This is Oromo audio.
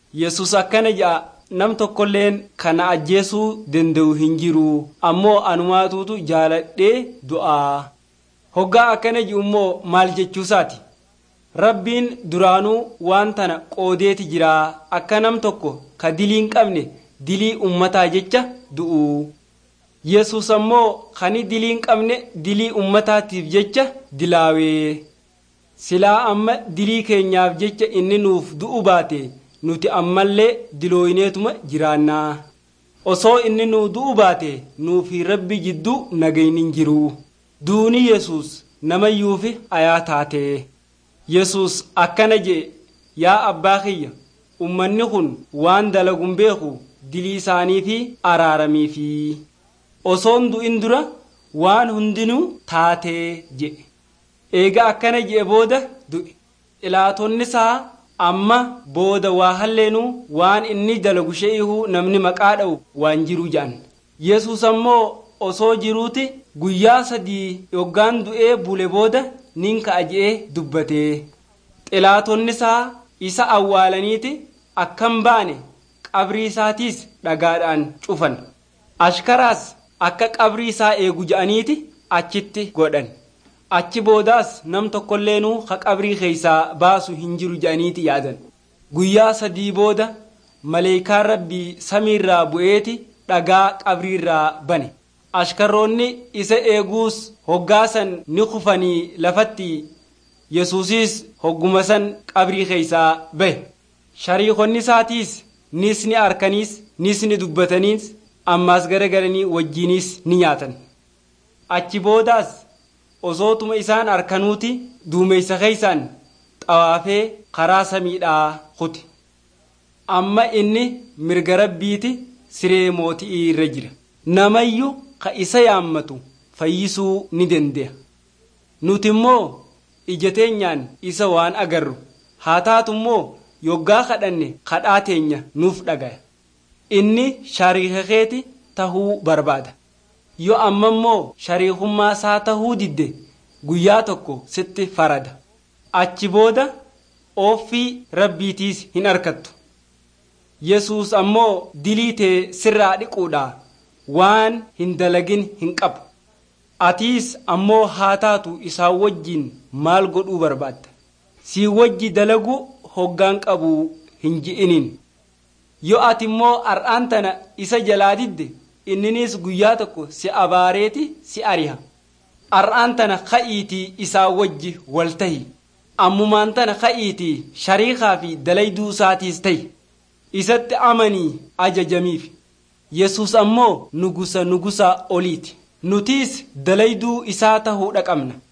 yesus akkana jedha nam tokkolleen kana ajjeesuu danda'u hin jiru ammoo anumaatuutu jaaladhee du'a hoggaa akkana ji'u immoo maal jechuusaati rabbiin duraanuu waan tana qoodeeti jira akka nam tokko ka dilii hin qabne dilii ummataa jecha du'u yesus ammoo kani dilii hin qabne dilii ummataatiif jecha dilaawee silaa amma dilii keenyaaf jecha inni nuuf du'u baate nuti ammallee dilooyineetuma jiraannaa osoo inni nuu du'u baate nuufi rabbi jidduu nagayni hin jiru duuni yesus namayyuufi ayaa taate yesus akkana jee yaa abbaa kiyya ummanni kun waan dalagun beeku dilii isaanii fi araaramii fi osoon du'in dura waan hundinuu taatee jedhe eega akkana jedhe booda du'e ilaatonni isaa amma booda waa halleenuu waan inni dalagu shee'ihuu namni maqaa dha'u waan jiru jedhan yesus ammoo osoo jiruuti guyyaa sadii yoggaan du'ee bule booda nin ka'a je'ee dubbatee xilaatonni isaa isa awwaalaniiti akkam baane qabrii isaatiis dhagaadhaan cufan ashkaraas akka qabrii isaa eegu je'aniiti achitti godhan achi boodaas nam tokkolleenu ha qabrii keeysaa baasu hin jiru je'aniiti yaadan guyyaa sadii booda maleekaan rabbii samiirraa bu'eeti dhagaa qabriirraa bane ashkarroonni isa eeguus hoggaasan ni kufanii lafatti yesuusis hogguma san qabrii keeysaa bahe shariikonni isaatiis nis ni arkaniis nis ni dubbataniis ammaas garagalanii wajjiinis ni nyaatan achi boodaas osootuma isaan arkanuuti duumeysa keeysaan xawaafee karaa samiidhaa kuti amma inni mirga rabbiiti siree mootii irra jira namayyu ka isa yaammatu fayyisuu ni dande'a nuti immoo ija teenyaan isa waan agarru haa taatu immoo yoggaa kadhanne kadhaa teenya nuuf dhagaya inni shariika keeti tahuu barbaada yoo amma immoo shariikummaa isaa tahuu didde guyyaa tokko sitti farada achi booda ooffii rabbiitiis hin arkattu yesus ammoo dilii tee sirraa dhiquudha waan hin dalagin hin qabu atiis ammoo haa taatu isaan wajjiin maal godhuu barbaadda sii wajji dalagu hoggaan qabu hin ji'iniin yoo ati immoo ar'aan tana isa jalaa didde inninis guyyaa tokko si abaareeti si ariha ar'aan tana ka'iitii isaa wajji wal tahi ammumaan tana ka'iitii shariikaa fi dalayduu isaatiis tahi isatti amanii ajajamiif yesus ammoo nugusa nugusa oliiti nutiis dalayduu isaa tahuudha qabna